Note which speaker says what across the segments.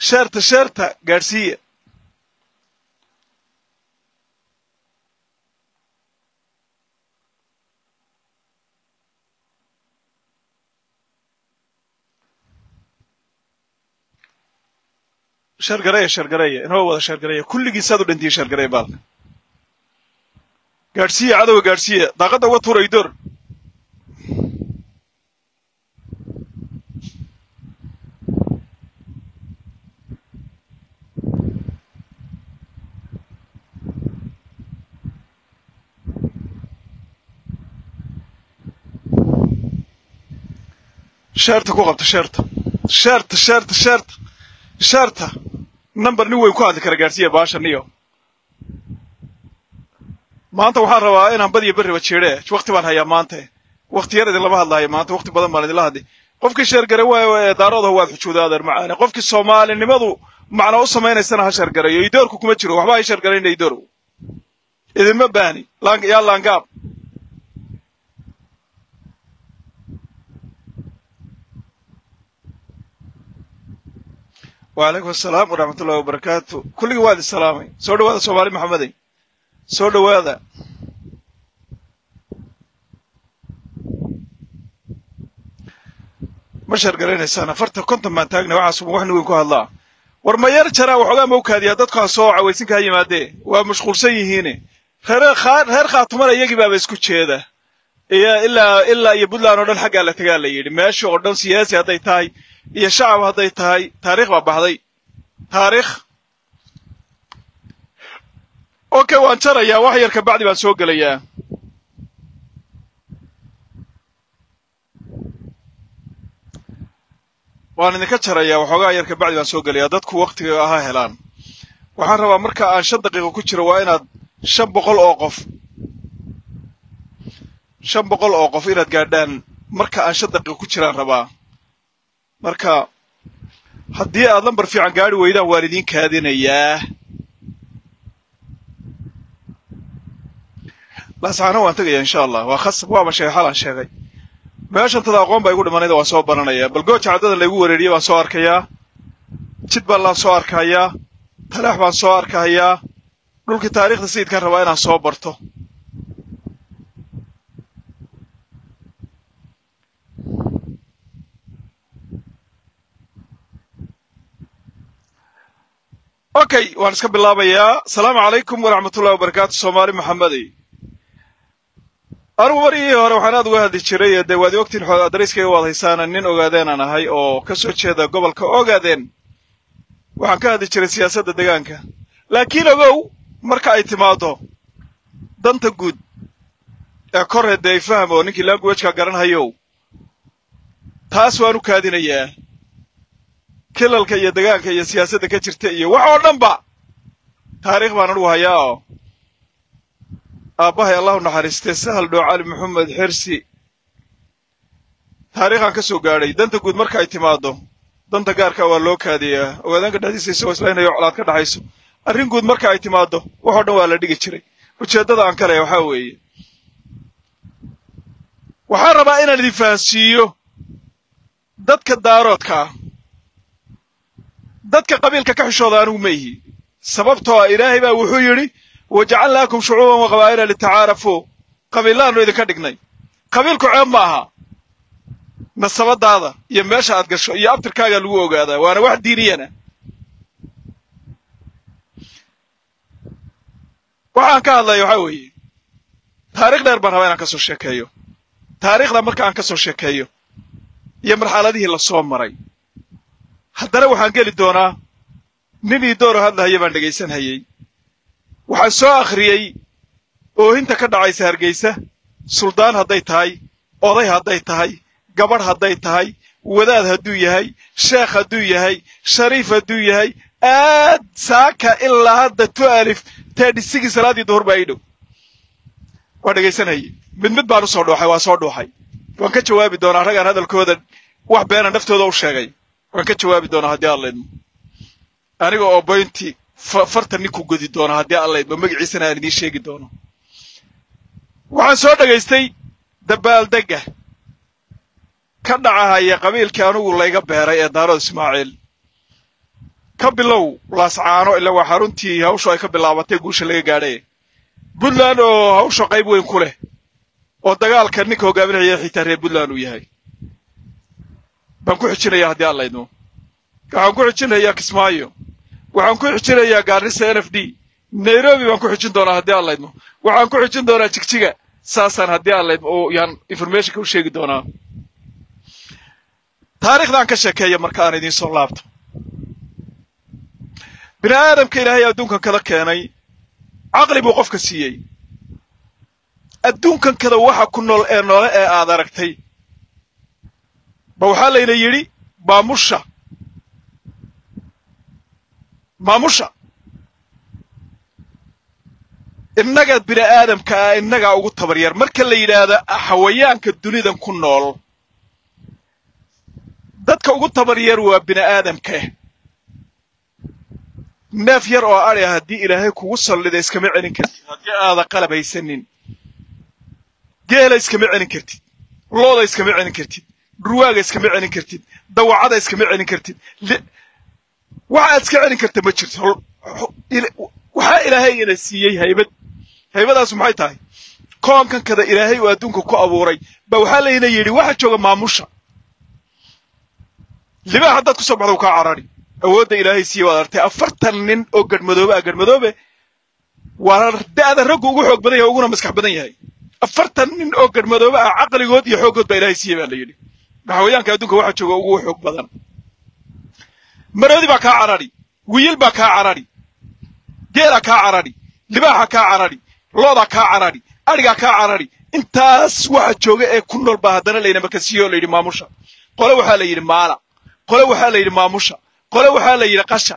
Speaker 1: sheerta sheerta gaadhsiiya shargareeya shargareeya inoo wada shargareeya kulligiisaad u dhantiya shargareeya baalka gaadhsiiya cadowga gaadhsiiya daaqadda uga tuura idoor sheerta ku qabta sheerta sheerta sheerta sheerta sheerta number nin weyn ku hadli kara gaadhsiiya baashan iyo maanta waxaan rabaa inaan badiyo berriba jeedhe wakti baan hayaa maanta wakti yar idinlama hadlahayo maanta wakti badan baan idinla hadli qofkii sheergare waayo ee daaroodaha waad xujuuda adeer macaane qofkii soomaalinimadu macna u samaynaysana ha sheergareeyo idoorku kuma jiro waxba ha sheergarayna idoorow idinma baani yaa laangaab wacalaykum asalaam waraxmat ullahi wabarakaatu kulligii waad isalaamay soo dhawaada soomaali maxamedey soo dhawaada ma sheergaraynaysaan afarta konton baan taagna waxaasuma wax nin weyn ku hadlaa war ma yar jaraa waxoogaa ma u kaadiyaa dadkaa soo cawaysinka ha yimaadee waa mashquulsan yihiine reer khaatumana iyagii baaba isku jeeda iyo ilaa ilaa iyo puntland oo dhan xaggaa la tagaa la yidhi meesha oo dhan siyaasi hadday tahay iyo shacab hadday tahay taariikh baa baxday taariikh okay waan jarayaa wax yar kabacdi baan soo gelayaa waan idinka jarayaa waxoogaa yar kabacdi baan soo gelayaa dadku waktiga ha helaan waxaan rabaa marka aan shan daqiiqo ku jiro waa inaad shan boqol oo qof shan boqol oo qof inaad gaadhaan marka aan shan daqiiqo ku jiraan rabaa marka haddii aad lambar fiican gaari weydaan waan idiin kaadinayaa laascaano waan tegayaa insha allah waa khasab waaba sheegay xalaan sheegay meeshantada aqoon baa igu dhimanayda waan soo baranayaa bal gooja caddada laygu wareeriyey baan soo arkayaa jidbaland soo arkayaa talaax baan soo arkayaa dhulkii taariikhda sayidkaan rabaa inaan soo barto okay waan iska bilaabayaa asalaamu calaykum waraxmatullahi wabarakaatu soomaali maxamedey anugu marigii hore waxaan aad uga hadli jiray dee waad ogtiin adreyskayga waad haysaana nin ogaadeenaan ahay oo ka soo jeeda gobolka ogaadeen waxaan ka hadli jiray siyaasadda deegaanka laakiin ogow marka ay timaado danta guud ee korre dee faham oo ninkii languageka garanhayow taas waan u kaadinayaa kilalka iyo degaanka iyo siyaasadda ka jirta iyo wax oo dhanba taariikh baan anugu hayaa oo aabbahay allahu naxariistee sahal dhoo cali maxamed xirsi taariikhaan ka soo gaadhay danta guud marka ay timaado danta gaarka waa loo kaadiyaa ogaadaanka dhexdiisa isagoo islaynayo colaad ka dhaxayso arrin guud marka ay timaado waxoo dhan waa la dhigi jiray ujeeddada aan ka leeya waxaa weeye waxaan rabaa inaan idin fahansiiyo dadka daaroodka ah dadka qabiilka ka xishooda anigu ma ihi sababtoo ah ilaahay baa wuxuu yidhi wajacalnaakum shucuuban wa qabaa'ila litacaarafuu qabiillahaanu idinka dhignay qabiilku ceeb ma aha nasabadaada iyo meesha aad gasho iyo abtirkaagaa lagu ogaadaa waana wax diiniyana waxaan ka hadlaya waxaa weeye taarikh dheer baan rabaa inaan ka soo sheekeeyo taariikhda marka aan ka soo sheekeeyo iyo marxaladihii la soo maray haddana waxaan geli doonaa nin ii dooro hadlahaya baan dhegaysanhayey waxaan soo akhriyey oohinta ka dhacaysa hargeysa suldaan hadday tahay oday hadday tahay gabadh hadday tahay wadaad hadduu yahay sheekh hadduu yahay shariif hadduu yahay aad saaka ilaa hadda tu alif tedhisigii salaaddii duhur baa ii dhow waa dhegaysanhaye mid mid baan u soo dhuuxay waa soo dhuuxay waan ka jawaabi doonaa raggaan hadalkooda wax beena naftooda u sheegay waan ka jawaabi doonaa haddii alla idmo aniga oo boynti farta ninku godi doona haddii alla idmo magaciisana aan idiin sheegi doono waxaan soo dhegaystay dabaaldegga ka dhacahaya qabiilkii anugu layga beeray ee daarood ismaaciil ka bilow laascaano ilaa waa xaruntii hawshu ay ka bilaabatay guusha laga gaadhay puntland oo hawsha qayb weyn ku leh oo dagaalka ninka hogaaminaya xitaa reer puntland uu yahay baan ku xijinayaa haddii aan laydmo waxaan ku xijinayaa kismaayo waxaan ku xijinayaa gaarisa n f d nairobi baan ku xijin doonaa haddii aan laydmo waxaan ku xijin doonaa jigjiga saasaan haddii aan laydmo oo yaan informationka u sheegi doonaa taariikhdan ka sheekeeya marka aan idiin soo laabto bini aadamka ilaahay adduunkan kada keenay caqli buu qofka siiyey adduunkan kada waxa ku nool ee noole ee aad aragtay ba waxaa layna yidhi maamusha maamusha innaga bini aadamka ah innagaa ugu tabaryar marka la yidhaahdo xawayaanka dunidan ku nool dadka ugu tabaryar waa bini aadamka neef yar oo adhi ah haddii ilaahay kugu sallida iskama celin kartid haddii aada qalab haysanin geela iskama celin kartid looda iskama celin kartid dhurwaaga iskama celin kartid dawacada iskama celin kartid waxa aad iska celin karta ma jirto waxaa ilaahay ina siiyey haybad haybadaasu maxay tahay koonkan kada ilaahay uu adduunka ku abuuray ba waxaa layna yidhi waxa jooga maamusha libaax haddaad ku soo baxda u kaa carari awoodda ilaahay siiye waad artay afartan nin oo garhmadoobe ah garhmadoobe waa da'da raggu ugu xoog badan yahay uguna maskax badan yahay afartan nin oo garhmadoobe ah caqligood iyo xooggood baa ilaahay siiye baa la yidhi maxawayaanka adduunka waxa jooga ugu xoog badan maroodi baa kaa carari wiyil baa kaa carari geelaa kaa carari libaaxa kaa carari loodaa kaa carari adhigaa kaa carari intaas waxa jooga ee ku nool baa haddana layna marka siiye oo la yidhi maamusha qole waxaa la yidhi maala qole waxaa la yidhi maamusha qole waxaa la yidhi qasha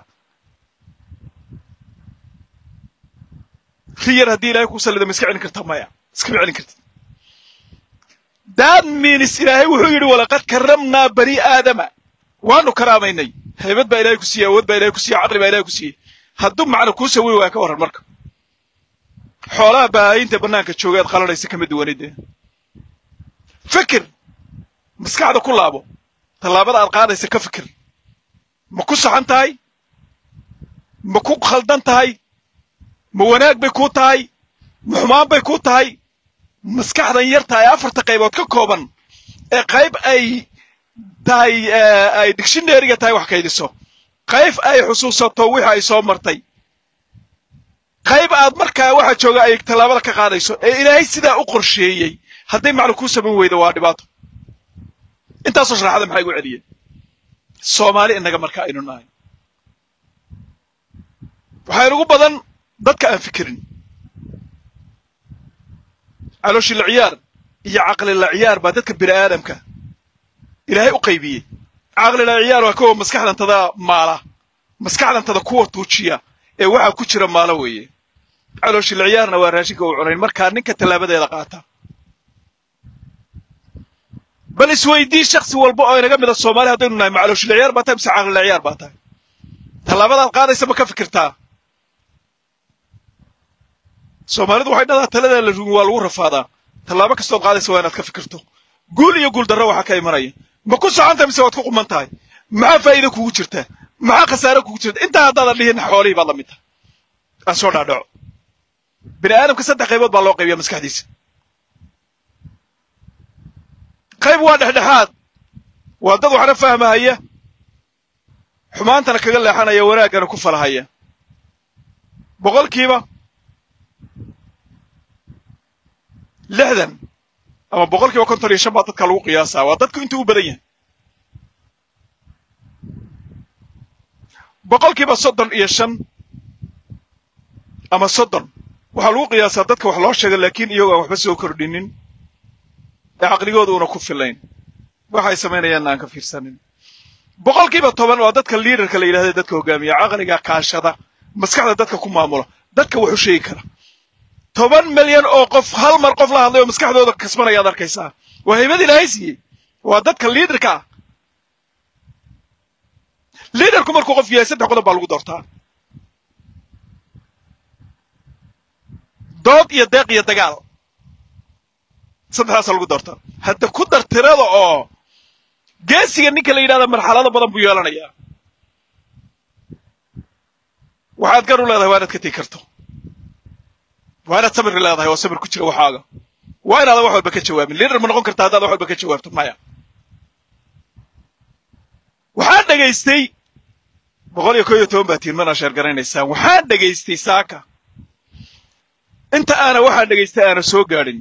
Speaker 1: riyar haddii ilahay ku sallida ma iska celin karta maya iskama celin kartid that means ilaahay wuxuu yidhi walaqad karramnaa bani aadama waanu karaamaynay haybad baa ilahay ku siiyey awood baa ilahay ku siiyey caqli baa ilahay ku siiyey hadduu macna kuu sawiri waaya ka warran marka xoolaha baahayinta bannaanka jooga aad qalanaysa kama duwanide fikir maskaxda ku laabo tallaabada aad qaadaysa ka fikir ma ku saxan tahay ma ku khaldan tahay ma wanaag bay kuu tahay ma xumaan bay kuu tahay maskaxdan yarta ee afarta qaybood ka kooban ee qayb ay tahay ay dictionaryga tahay wax kaydiso qayb ay xusuusato wixii ay soo martay qayb aad markaa waxa jooga ay tallaabada ka qaadayso ee ilaahay sidaa u qorsheeyey hadday macna kuu samayn weydo waa dhibaato intaasoo sharaxada maxaa igu celiyeen soomaali innaga marka aynu nahay waxaa inugu badan dadka aan fikirin calooshi la ciyaar iyo caqli la ciyaar baa dadka bini aadamka ilaahay u qaybiyey caqli la ciyaar waa kuwa maskaxdantada maala maskaxdantada kuwa tuujiya ee waxaa ku jira maalo weeye calooshi la ciyaarna waa raashinka uu cunayn markaa ninka tallaabadeeda qaata bal isweydii shaksi walba oo inaga mida soomaali haddaynu nahay ma calooshi la ciyaar baa tahay mise caqli la ciyaar baa tahay tallaabadaad qaadaysa ma ka fikirtaa soomaalidu waxay dhahdaa taladaa la rumi waa lagu rafaadaa tallaabo kastood qaadaysa waa inaad ka fikirto guul iyo guul darro waxaa ka imanaya ma ku socontahay mise waad ku quman tahay maxaa faa'iida kugu jirta maxaa khasaare kugu jirta intaa haddaadan dhihin xoolihii baad la mid tahay aan soo dhaadhaco bini aadamka saddex qaybood baa loo qaybiya maskaxdiisa qayb waa dhexdhexaad waa dad waxna fahmahaya xumaantana kaga leexanaya wanaaggana ku falahaya boqolkiiba lixdan ama boqolkiiba konton iyo shan baa dadka lagu qiyaasaa waa dadku intuu u badan yahay boqolkiiba soddon iyo shan ama soddon waxaa lagu qiyaasaa dadka wax loo sheega laakiin iyagoo aan waxba soo kordhinin ee caqligooda una ku filayn waxay samaynayaanna aan ka fiirsanin boqolkiiba toban waa dadka liidarka la yidhahda dadka hogaamiya caqliga kaashada maskaxda dadka ku maamula dadka wax u sheegi kara toban milyan oo qof hal mar qof la hadlay oo maskaxdooda kasbanayaad arkaysaa waa haybad ilaahay siiyey waa dadka liidarka ah liidarku markuu qof yahay saddex qodob baa lagu doortaa dood iyo deeq iyo dagaal saddexdaasa lagu doortaa hadda ku dar tirada oo geesiga ninka la yidhahda marxalado badan buu yeelanayaa waxaad gar u leedahay waa inaad ka tegi karto waa inaad sabir leedahay oo sabir ku jira waxaaga waa inaadan wax walba ka jawaabin liidar ma noqon karta haddaad wax walba ka jawaabto maya waxaan dhegaystay boqol iyo koo iyo toban baa tiin mana sheer garanaysaan waxaan dhegaystay saaka inta aana waxaan dhegaystay aana soo gaadhin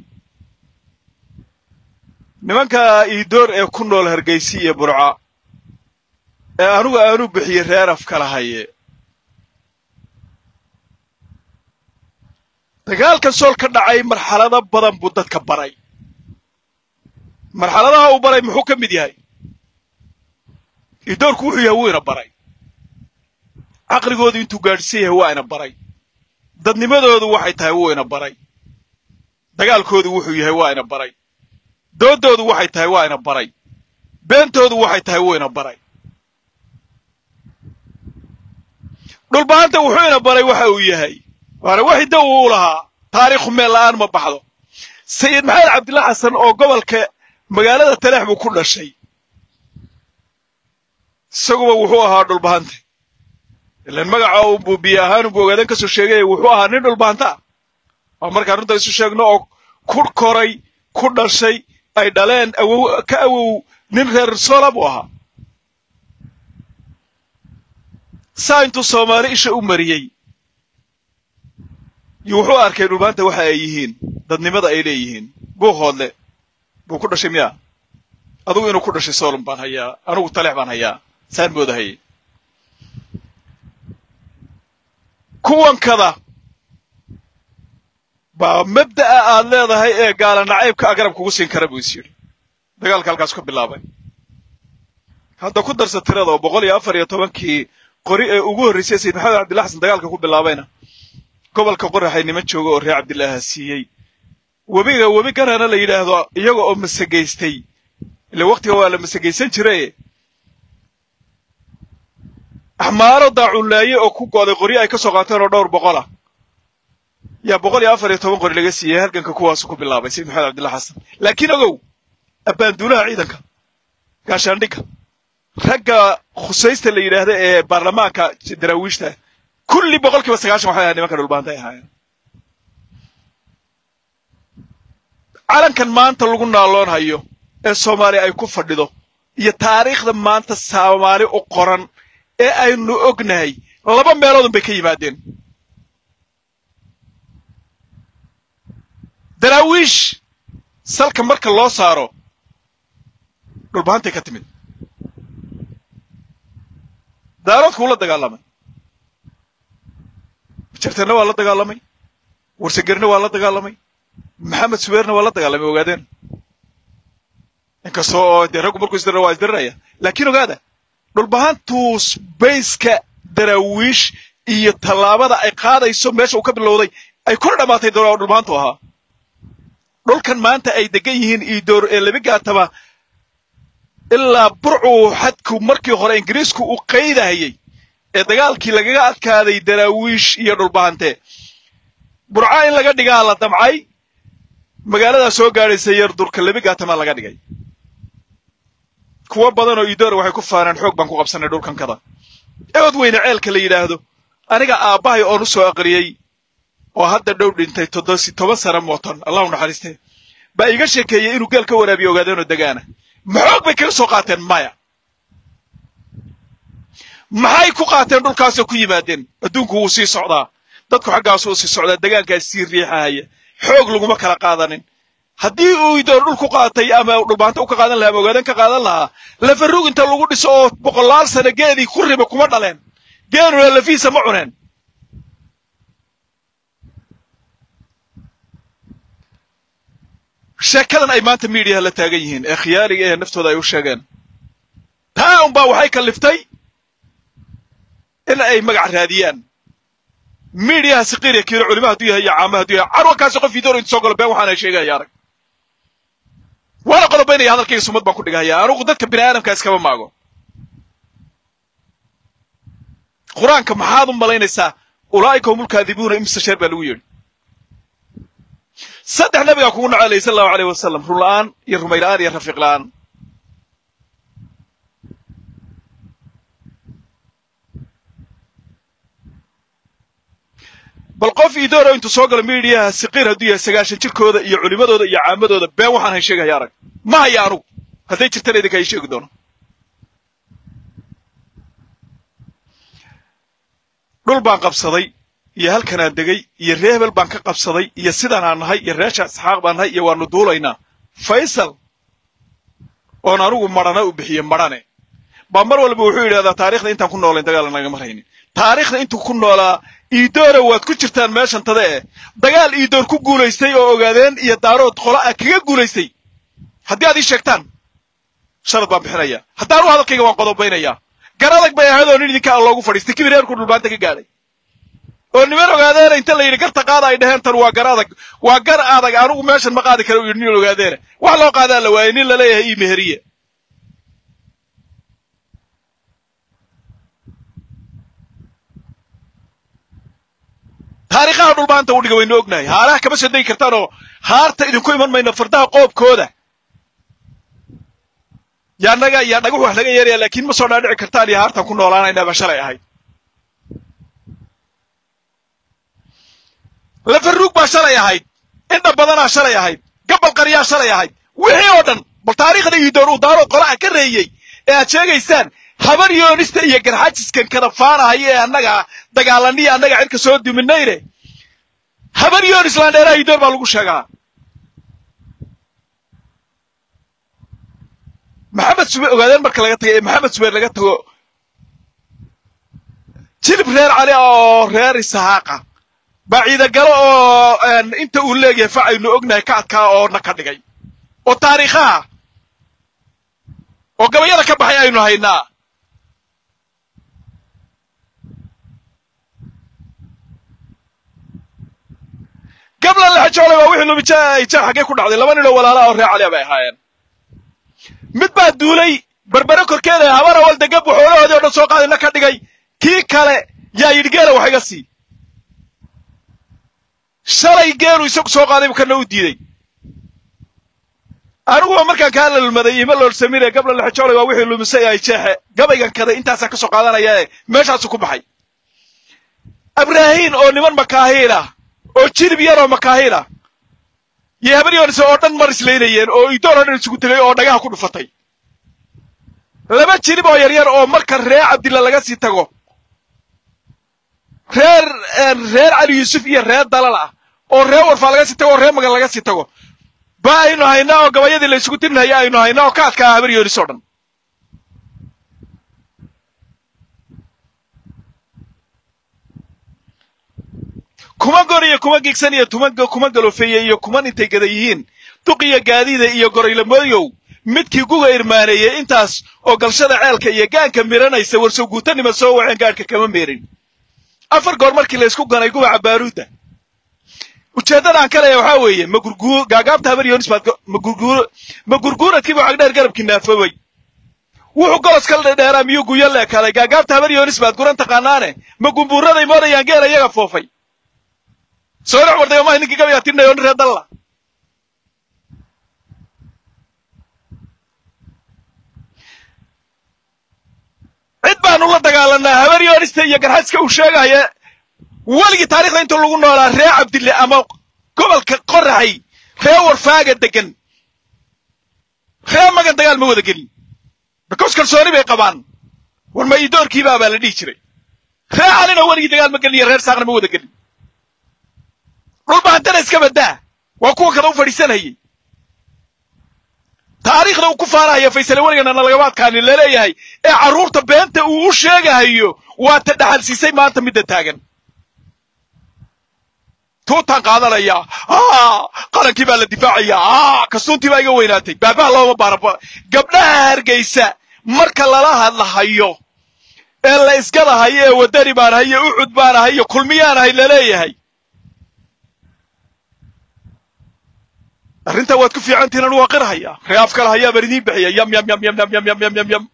Speaker 1: nimanka iidoor ee ku nool hargeysi iyo burca ee anugu aanu bixiyey reer afkala haye dagaalkan sool ka dhacay marxalado badan buu dadka baray marxaladaha uu baray muxuu ka mid yahay iidoorku wuxuu yahay wuu ina baray caqligoodu intuu gaadhsan yahay waa ina baray dadnimadoodu waxay tahay wuu ina baray dagaalkoodu wuxuu yahay waa ina baray dooddoodu waxay tahay waa ina baray beentoodu waxay tahay wuu ina baray dhulbahanta wuxuu ina baray waxa uu yahay waana waxi da uu lahaa taariikhu meel la'aan ma baxdo sayid maxamed cabdilla xasan oo gobolka magaalada taleex buu ku dhashay isaguba wuxuu ahaa dhulbahante ilan magaca unbuu biyo ahaan unbuu ogaadan ka soo sheegaya wuxuu ahaa nin dhulbahanta ah waa markaan runta isu sheegno oo ku koray ku dhashay ay dhaleen awow ka awow nin reer soola buu ahaa saa intuu soomaali isha u mariyey iyo wuxuu arkay dhulbaanta waxa ay yihiin dadnimada ay leeyihiin buu hoodle buu ku dhashay miya adugu inuu ku dhashay soolum baan hayaa anugu taleex baan hayaa saan moodahayay kuwankada baa mabda'a aad leedahay ee gaala nacaybka a garab kugu siin kara buu is yidhi dagaalka halkaas ka bilaabay hadda ku darsa tirada oo boqol iyo afar iyo tobankii qori ee ugu horraysay sayid maxamed cabdilla xasan dagaalka ku bilaabayna gobolka qoraxay niman jooga oo reer cabdillaaha siiyey webiga webi ganaana la yidhaahdo iyaga oo masagaystay ile waktiga waa la masagaysan jiraye axmaaro daacunlaaye oo ku go'day qoryo ay ka soo qaateen oo dhowr boqol ah yaa boqol iyo afar iyo toban qori laga siiyey halganka kuwaasu ku bilaabay sayid maxamed cabdilla xasan laakiin ogow abbaanduulaha ciidanka gaashaandhigga ragga khusaysta la yidhaahda ee baarlamaanka daraawiishta kulli boqol kiiba sagaashan waxay ahayd nimanka dhulbaanta ay ahaayeen calankan maanta lagu naaloon hayo ee soomaaliya ay ku fadhido iyo taariikhda maanta soomaali u qoran ee aynu ognahay laba meeloodun bay ka yimaadeen daraawiish salka marka loo saaro dhulbahantay ka timid daaroodku la dagaalamay jarteenna waa la dagaalamay warsagerna waa la dagaalamay maxamed subeerna waa la dagaalamay ogaadeen inkasta oo dee raggu markuu isdirra waa isdiriraya laakiin ogaada dhulbahantuus bayska daraawiish iyo tallaabada ay qaadayso meesha uu ka bilowday ay kuna dhammaatay dhulbahantu ahaa dhulkan maanta ay degan yihiin iidoor ee labi gaataba ilaa burcuu xadku markii hore ingiriisku uu qaydahayey ee dagaalkii lagaga adkaaday daraawiish iyo dhulbahante burca in laga dhigaa la damcay magaaladaa soo gaadhaysa yar durka labi gaatamaa laga dhigay kuwo badan oo iidoora waxay ku faanaan xoog baan ku qabsanay dhulkankada eod weyne ceelka la yidhaahdo aniga aabbahay oon u soo aqriyey oo hadda dhow dhintay toddosi toban sana mootan allahu naxariistee baa iiga sheekeeyey inuu geel ka waraabiyo ogaadeenoo degaana maxoog bay kaga soo qaateen maya maxay ku qaateen dhulkaasoo ku yimaadeen adduunku wuu sii socdaa dadku xaggaasuu sii socdaa degaankaas sii riixahaya xoog laguma kala qaadanin haddii uu idoor dhul ku qaatay ama dhulbaanta u ka qaadan lahaa ama ogaadan ka qaadan lahaa lafarug inta lagu dhiso oo boqolaal sana geedii ku riba kuma dhaleen geeluna lafiisa ma cuneen sheekadan ay maanta miidiyaha la taagan yihiin ee khiyaaliga ee naftooda ay u sheegeen taa unbaa waxay kalliftay in ay magac raadiyaan miidiyaha siqiiriya kiilo culima hadduu yahay iyo caama hadduu yahay carwankaasi qof idoor inta soo galo been waxaana sheegaya arag waana qolobaynaya hadalkayga sumad baan ku dhigahaya anugu dadka bini aadamka iskama maago qur-aanka maxaad u malaynaysaa ulaa'ika hum ulkaadibuuna imsa sheer baa lagu yidhi saddex nabigaa kugu naco alayh sala allahu aleyh wasalam run la'aan iyo rumay la'aan iyo rafiiq la'aan bal qof idooro intuu soo galo miidiyaha siqiir hadduu yahay sagaashan jirkooda iyo culimadooda iyo caamadooda been waxaan hay sheegaya arag ma haya anugu hadday jirtana idinka hay sheegi doono dhul baan qabsaday iyo halkanaan degay iyo ree hebel baan ka qabsaday iyo sidaanaan nahay iyo reesha isxaaq baan nahay iyo waanu duulaynaa faysal oon anugu marhana u bixiye marhane baa mar walba wuxuu yidhahdaa taarikhda intaan ku noolayn dagaal nagama raynin taarikhda intuu ku noolaa iidoora waad ku jirtaan meeshan tada eh dagaal iidoor ku guulaystay oo ogaadeen iyo daarood qola ah kaga guulaystay haddii aad ii sheegtaan sharad baan bixinaya haddaanu hadalkayga waan qodobaynayaa gar adag bay ahayd oo nin idinka aan loogu fadhiistay kibir reerku dhulbaanta ka gaadhay oo niman ogaadeena inta la yidhi garta qaada ay dhaheen tan waa gar adag waa gar adag anugu meeshan ma qaadi kara u yidhi nin ogaadeena wax loo qaadaa la waayey nin laleeyahay ii meheriye taariikhaha dhulbaanta u dhiga waynu ognahay haaraha kama soo degi kartaan oo haarta idinku iman mayno fardaha qoobkooda yaa naga yaa dhagax wax laga yeeraya laakiin ma soo dhaadhici kartaan iyo haartan ku noolaanaynaba shalay ahayd lafaruug baa shalay ahayd indha badanaa shalay ahayd gabal qaryaa shalay ahayd wixii oo dhan bal taariikhda iidoor uu daarood qolaha ka reeyey ee aad sheegaysaan habar yoonista iyo garxajiskan kada faanahaya ee annaga dagaalaniya annaga cirka soo duminayne habar yoonis laandheeraha iidoor baa lagu sheegaa maxamed sube ogaadeen marka laga tago ee maxamed subeer laga tago jilib reer cali oo reer isahaaqa baa ciidagalo oo inta uu leeyahay facaynu ognahay ka adkaa oo na ka dhigay oo taariikhaha oo gabayada ka baxay aynu haynaa gabla laxajoolay waa wixii lumija ay jeer xaggee ku dhacday laba nin oo walaala oo reer caliya bay ahaayeen mid baa duulay berbere korkeeda habar awal degab xoolahoodii o dhan soo qaadina ka dhigay kii kale yaa yidhi geela wax iga sii shalay geelu isagu soo qaadaybu kana u diiday aniguba markaan kaa lalmaday ima loolsamine gabla laxajoolay waa wixii lumisay ay jeexe gabaygan kaday intaasaa ka soo qaadanaya meeshaasu ku baxay abraahiin oo niman makaahiin ah oo jilib yar oo makaahiin ah iyo habar yoonise oo dhan mar islaynayeen oo idoor oo dhan isugu tegay oo dhagaha ku dhufatay laba jilib oo yaryar oo marka reer cabdilla laga sii tago reer reer cali yuusuf iyo reer dalal ah oo reer warfaa laga sii tago oo reer magan laga sii tago ba aynu haynaa oo gabayadii la isugu tirinaya aynu haynaa oo ka adkaa habar yoonis oo dhan kuma gor iyo kuma gigsan iyo kuma galofeeye iyo kuman intay gada yihiin duqiya gaadiida iyo goraylamoyow midkii guga irmaaneeyey intaas oo galshada ceelka iyo gaanka miranaysa warsow guutanima soo waceen gaadhka kama meerin afar goor markii la ysku ganay gubaca baaruudda ujeeddadaan ka leeya waxaa weeye magurguu gaagaabta habar yoonis baad ma gurguuradkiiba cagdheer garabkii naafobay wuxuu golos kala dheeraa miyuu guyo leekaaday gaagaabta habar yoonis baad guran taqaanaane ma gumbuuraday moodayaan geela iyaga foofay soo dhex warday omaha ninkii gabayaa tirinaya o nin reer dalla cid baanu la dagaalanaa habar yoonista iyo garxaska uu sheegaya weligii taarikhda inta lagu noolaa reer cabdille ama gobolka qoraxay reer warfaaga degan reer magan dagaal ma wada gelin because kalsooni bay qabaan war ma idoorkiibaa baa la dhihi jiray reer calina weligii dagaal ma gelin iyo reer saaqna ma wada gelin dhulbahantana iska baddaa waa kuwa kada u fadhiisanayay taariikhda uu ku faanahaya faysale weligana nalagama adkaanin laleeyahay ee carruurta beenta uu u sheegahayo waa ta dhaxalsiisay maanta midda taagan tuutaan qaadanaya qarankii baa la difaacaya kasuuntii baa iga weynaatay baabaha looma baara gabdhaha hargaysa marka lala hadlahayo ee la isgadahayo ee wadani baan ahay iyo ucud baan ahay iyo kulmiyaan ahay laleeyahay arrintaa waad ku fiicantihin anu waa qirhaya ree afkala hayaa baan idiin bixiya yam yam yam yam yam yam yam yam yam yam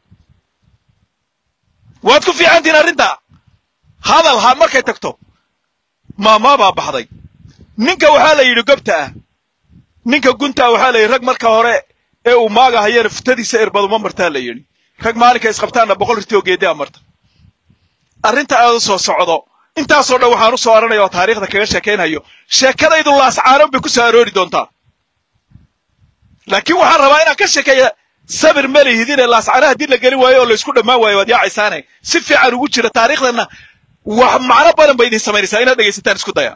Speaker 1: waad ku fiicantihin arrintaa hadal ha markay tagto maamaa baa baxday ninka waxaa la yidhi gobta ah ninka guntaa waxaa la yidhi rag marka hore ee uu maagahayana futadiisa irbaduma martaa la yidhi rag maalinka isqabtaanna boqol rirti oo geedaa marta arrinta aad u soo socdo intaasoo dhan waxaan u soo oranaya oo taariikhda kaga sheekaynhayo sheekadaydu laascaanon bay ku soo aroori doontaa laakiin waxaan rabaa inaan ka sheekeeya sabir ma lihidine laascaano haddii la gelin waayo oo laysku dhammaan waayo waad yaacaysaane si fiican ugu jira taariikhdana wax macno badan bay idin samaynaysaa inaad dhegaysataan isku daya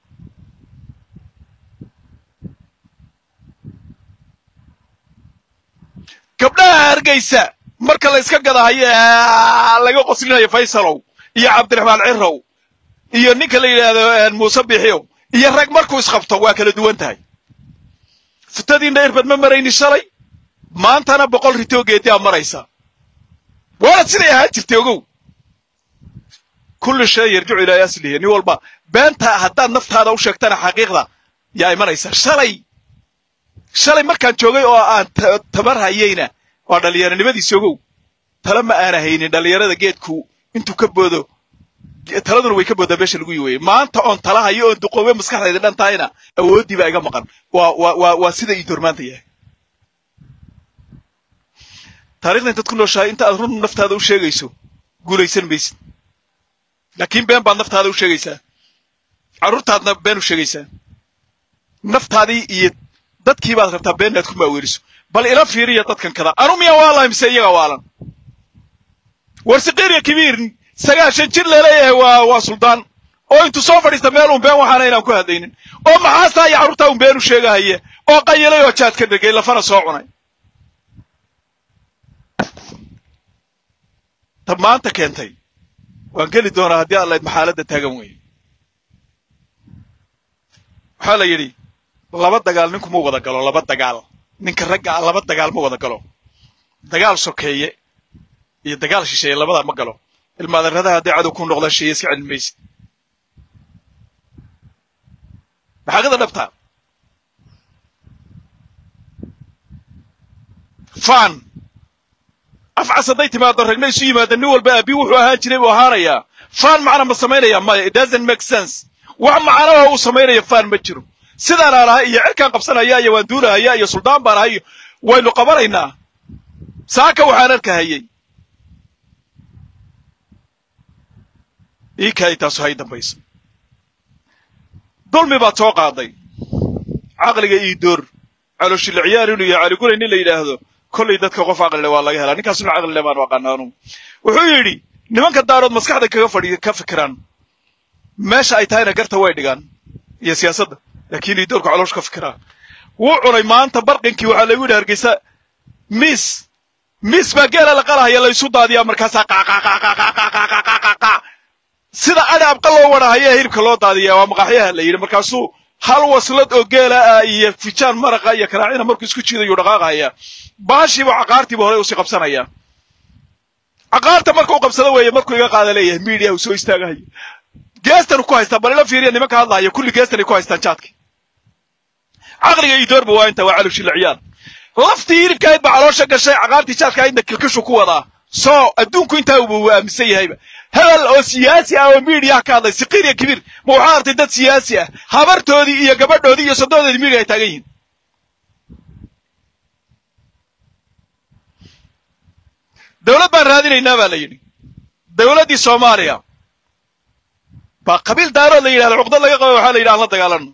Speaker 1: gabdhaha hargeysa marka la iska gadahayo laga qoslinayo faysalow iyo cabdiraxmaan cirow iyo ninka la yidhaahdo muuse biixiyow iyo rag markuu isqabto waa kala duwan tahay futadiinna irbad ma marayni shalay maantana boqol ritoo geediaa maraysa waana siday ahaan jirtay ogow kulli shay yarjicu ilaa aslihi nin walba beenta haddaad naftaada u sheegtana xaqiiqda yaa imanaysa shalay shalay markaan joogay oo aan tabar hayayna waa dhallinyaronimadiisi ogow tala ma aana haynin dhallinyarada geedku intuu ka boodo taladuna way ka boodaa meesha lagu yiweye maanta oon tala hayo oon duqoobe maskaxdayda dhan tahayna awooddii baa iga maqan waa waa waa waa sida ii doormaanta yahay taarikhda intaad ku nooshahay inta aad run naftaada u sheegayso guulaysan maysid laakiin been baad naftaada u sheegaysaa carruurtaadna been u sheegaysaa naftaadii iyo dadkii baad rabtaa been inaad ku maaweeliso bal ila fiiriya dadkan kada anu miyaa waalahay mise iyaga waalan war siqiiriya kibiir sagaashan jir laleeyahay waa waa suldaan oo intuu soo fadhiista meel un been waxaana inaan ku hadlaynin oo maxaastaa iyo carruurtaa un been u sheegahaya oo qayilay oo jaad ka dhegay lafana soo cunay ta maanta keentay waan geli doonaa haddii allayd maxaaladda taagan weeye waxaa la yidhi laba dagaal ninku ma wada galo laba dagaal ninka ragga ah laba dagaal ma wada galo dagaal sokeeye iyo dagaal shisheeye labadaa ma galo ilmaadarradaha hadday cadow ku noqdaan sheeye iska celin maysid maxaaqida dhabtaa fan afcas hadday timaado ragna isu yimaada nin walba aabi wuxuu ahaan jiray buu ahaanayaa fan macna ma samaynaya maya it doesn't make sense wax macnaha uu samaynaya fan ma jiro sidaan aan ahay iyo cirkaan qabsanaya iyo waan duulahaya iyo suldaan baan ahay waynu qabanaynaa saaka waxaan arkahayey ii kaay taasu hay dambayso dulmi baad soo qaaday caqliga ii door calooshila ciyaar inuu yahay caligulay nin la yidhaahdo kollay dadka qof caqlile waa laga helaa ninkaasuna caqlile baan aqaana anugu wuxuu yidhi nimanka daarood maskaxda kaga fadhi ka fikiraan meesha ay tahayna garta way dhigaan iyo siyaasadda laakiin ii doorka caloosh ka fikiraa wuu cunay maanta barqinkii waxaa lagu yidhi hargeysa miis miis baa geela la qalahaya laysu daadiyaa markaasaa qaqaqaqaqaqaqaqaqaqaqa sida adhi abqa loo wadhahaya hilibka loo daadiyaa waa maqaaxyaha la yidhi markaasuu hal waslad oo geela ah iyo fijaan maraqa iyo karaacina markuu isku jiidayuu dhaqaaqahaya baashiiba caqaartiiba hore usii qabsanaya caqaarta marka u qabsado weeye markuu iga qaada leeyahay miidiya uu soo istaagahayo geestan ku haystaa bal ila fiiriya nimanka hadlahaya kulli geestan ay ku haystaan jaadki caqliga iyo doorba waa inta waa calowshila ciyaar laftii hilibkaayd baa caloosha gashay caqaartii jaadka aydna kilkishu ku wadaa soo adduunku intaa uba uu aaminsan yahayba hebel oo siyaasi ah oo miidiyaha ka hadlay siqiir iyo kibiir ma waxaa artay dad siyaasi ah habartoodii iyo gabadhoodii iyo sododoodii miidiya ay taagan yihiin dawlad baan raadinaynaa baa la yidhi dawladdii soomaaliya baa qabiil daarood la yidhahdo cuqdad laga qabo waxaa la yidhi aan la dagaalano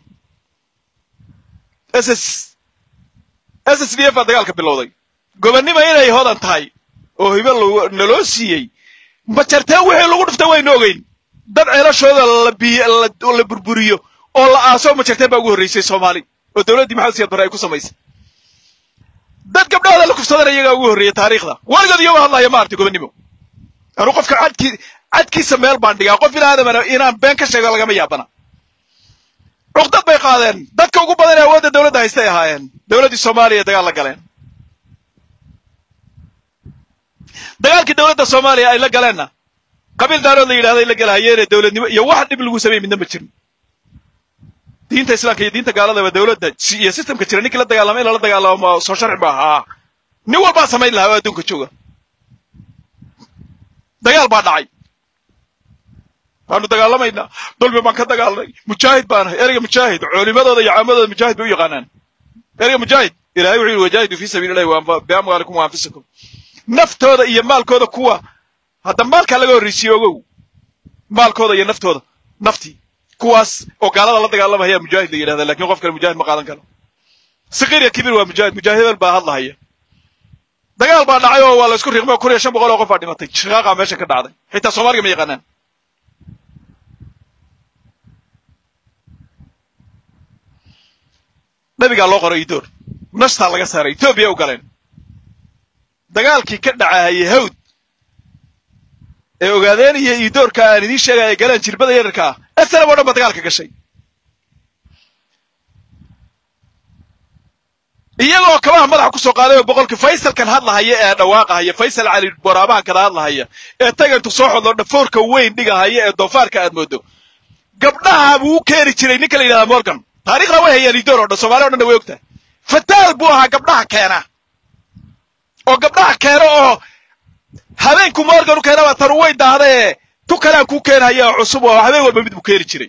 Speaker 1: s s s s d f baa dagaalka bilowday gobonnima inay hodan tahay oo hibe naloo siiyey ma jarteen wixii lagu dhuftay waynu ogeyn dad ceelashooda la burburiyo oo la aaso ma jarteen baa ugu horraysay soomaali oo dawladdii maxamed siyaad barre ay ku samaysay dad gabdhahooda la kufsadana iyagaa ugu horreeyey taariikhda weligood iyagoo hadlaya ma arti gobonnimo anuu qofka cadkii cadkiisa meel baan dhigaa qof ina aadamana inaan been ka sheego lagama yaabana cuqdad bay qaadeen dadka ugu badan ee awoodda dawladda haystay ahaayeen dawladdii soomaaliya dagaal la galeen dagaalkii dawladda soomaaliya ay la galeenna qabiil daarood la yidhahday la galahayeene dawladnimo iyo wax dhib lagu sameeyey midna ma jirin diinta islaamka iyo diinta gaaladaba dawladda iyo systemka jira ninkii la dagaalama in lala dagaalamo soo sharci ba ahaa nin walbaa samayn lahaa oo adduunka jooga dagaal baa dhacay waanu dagaalamaynaa dulmi baan ka dagaalnay mujaahid baanahay ereyga mujaahid culimadooda iyo caamadooda mujaahid bay u yaqaanaan ereyga mujaahid ilahay wuxuu yihi wajaahidu fi sabiili llahi biamwaalikum wa anfusikum naftooda iyo maalkooda kuwa hadda maalkaa laga horraysiye ogow maalkooda iyo naftooda naftii kuwaas oo gaalada la dagaalamaya mujaahid la yidhahda lakin qof kale mujaahid ma qaadan karo sakiir iyo kibir waa mujaahid mujaahidal baa hadlahaya dagaal baa dhacay oo waa la isku riiqmay kun iyo shan boqol oo qof baa dhimatay shaqaaqa meesha ka dhacday xitaa soomaaliga ma yaqaanaan nabigaa loo qoray idoor nashtaa laga saaray etoobiya u galeen dagaalkii ka dhacahayay hawd ee ogaadeen iyo idoorka aan idiin sheegaya galeen jirbada yararka ah esalab o dhan ba dagaalka gashay iyagoo kabaha madaxa kusoo qaaday oo boqolkii faysalkan hadlahaya ee dhawaaqahaya faysal cali boraabahan kada hadlahaya ee tagantu soo xodlo dhafoorka weyn dhigahaya ee doofaarka aad moodo gabdhaha buu u keeni jiray ninka la yidhahda morgan taarikhda way hayaan idoor o dhan somalia o dhanna way ogtahay fataal buu ahaa gabdhaha keena oo gabdhaha keena oo habeenku morgan u keenaba tanu way dahdee tu kalean kuu keenhaya oo cusub oo habeen walba mid buu keeni jiray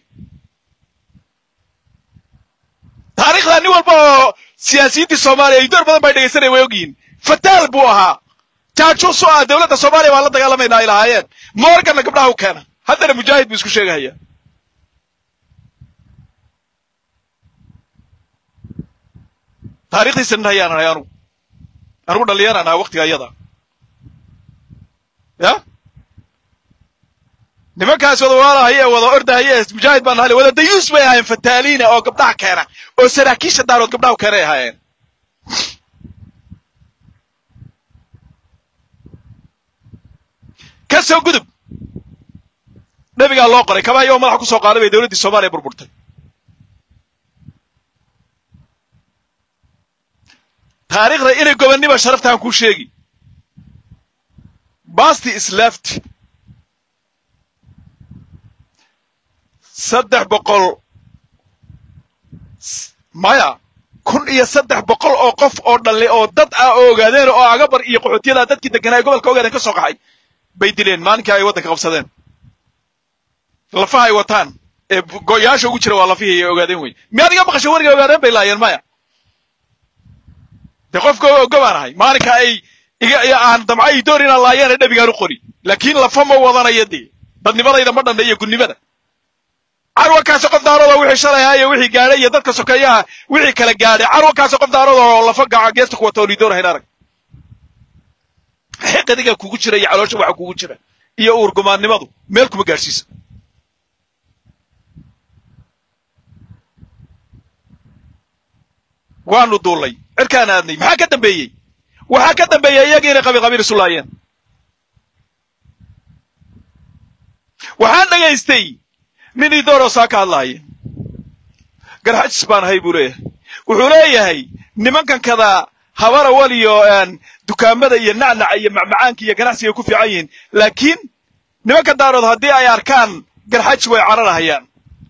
Speaker 1: taarikhda nin walba oo siyaasiyiintii soomaaliya idoor badan bay dhegaysanaya way ogyihiin fataal buu ahaa jaajuus oo ah dowladda soomaaliya waan la dagaalamaynaa ay lahaayeen morganna gabdhaha u keena haddana mujaahid buu isku sheegahaya taarikhdiisa nin hayaan ahay anugu anugu dhalinyaraan ahaa waktiga iyada ya nimankaas wada waalahaya ee wada ordahaya ee mujaahid baan nahay wada dayuus bay ahaayeen fataaliina oo gabdhaha keena oo saraakiisha daarood gabdhaha keenay ahaayeen ka soo gudub nabigaa loo qoray kabaha iyagoo madaxa kusoo qaaday bay dowladdii soomaaliya burburtay taarikhda inay gobonnima sharaftaan kuu sheegi basti islafti saddex boqol maya kun iyo saddex boqol oo qof oo dhalle oo dad ah oo ogaadeen oo agabar iyo qaxootiyada dadkii deganaa ee gobolka ogaadeen ka soo qaxay bay dileen maalinkii ay waddanka qabsadeen lafaha ay wataan ee go'yaasha ugu jira waa lafihii ay ogaadeen wey miyaad iga maqasho weriga ogaadeen bay laayeen maya dee qofka ogobaan ahay maalinka ay iga aan damca idoor inaan laayaana dhabigaan u qori laakiin lafa ma wadanayo dee dadnimadayda ma dhanna iyo gunnimada carwankaasi qof daarooda wixii shalay ahaa iyo wixii gaadhay iyo dadka sokeeyaha wixii kala gaadhay carwankaasi qof daarooda oo lafa gaca geesta ku wata oon idoor hayn arag xiqadiga kugu jira iyo caloosha waxa kugu jira iyo uurgumaannimadu meel kuma gaadhsiisa waanu duullay cirkaan aadnay maxaa ka dambeeyey waxaa ka dambeeyey iyagii inay qabiil qabiil isu laayeen waxaan dhagaystay nin idooroo saa ka hadlaaya garxajis baan ahay buu leeyahay wuxuu leeyahay nimankan kada habara wal iyo dukaamada iyo nacnaca iyo macmacaanka iyo ganacsiga ay ku fiican yihiin laakiin nimankan daarood haddii ay arkaan garxajis way cararahayaan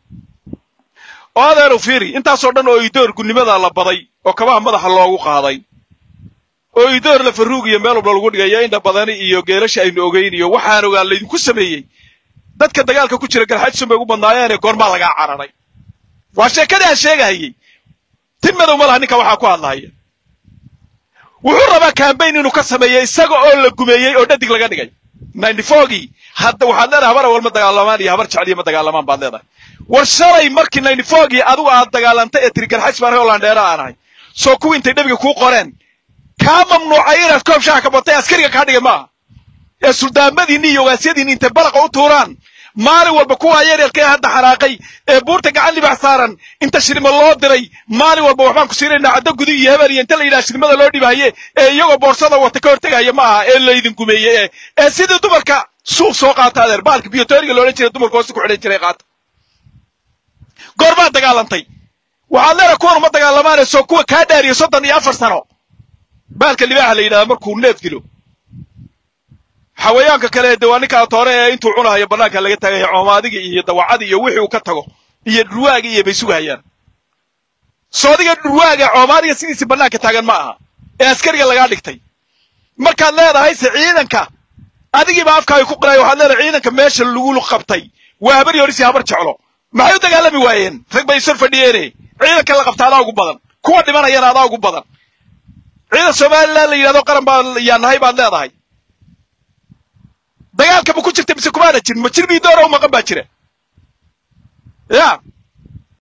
Speaker 1: oo adeeru fiiri intaasoo dhan oo idoor gunnimada la baday oo kabaha madaxa loogu qaaday oo idoor la faruug iyo meel walba lagu dhigayo indha badani iyo geelasha aynu ogeyn iyo waxaan ogaa laydinku sameeyey dadka dagaalka ku jira garxajisun bay ugu badnaayeene goormaa lagaa cararay waa sheekadii aan sheegahayey tin madow ma laha ninka waxaa ku hadlahaya wuxuu rabaa kambayn inuu ka sameeyo isaga oo la gumeeyey oo dhadig laga dhigay ninety fourgii hadda waxaad leedahay habar awal ma dagaalamaan iyo habar jecliya ma dagaalamaan baad leedahay war shalay markii ninety fourgii adigu aad dagaalantay ee tiri garxajis baan ahay oo landheera aan ahay soo kuwii intay dhabiga kuu qoreen kaa mamnuucay inaad koob shaha ka batay askariga kaa dhigay maaha ee suldaamadiinni iyo ogaasyadiinni intay balaqa u tuuraan maalin walba kuwaa yaryarka ee hadda xanaaqay ee buurta gacan libax saaran inta shirima loo diray maalin walba waxbaan ku siinaynaa caddo gudi iyo hebel iyo inta la yidhaha shirimada loo dhibahaye ee iyagoo boorsada wata ka hortegaya ma aha ee laydin gumeeye ee ee sidii dumarka suuf soo qaata adeer baalka biyotoriga loodhan jiray dumarka hoosta ku xidhan jiray qaata goormaad dagaalantay waxaad leedahay kuwan uma dagaalamaane soo kuwa kaa dhaariyo soddon iyo afar sano baalka libaaxa la yidhahda markuu neef dilo xawayaanka kale de waa ninkaa toore ee intuu cunahayo bannaanka laga taagaya coomaadiga iyo dawacadii iyo wixii uu ka tago iyo dhurwaaga iyo bay sugahayaan soodiga dhurwaaga coomaadiga sidiisii bannaanka taagan ma aha ee askariga lagaa dhigtay markaad leedahay se ciidanka adigiiba afkaaga ku qilaya waxaad leedahay ciidanka meesha lagu qabtay waa habar yorisii habar jeclo maxay u dagaalami waayeen rag bay sor fadhiyeene ciidanka la qabta adaa ugu badan kuwa dhimanayana adaa ugu badan ciidan somalilan la yidhahdo qaran baa yaa nahay baad leedahay dagaalka ma ku jirta mise kumaana jirin ma jir biidoora u maqan baa jira ya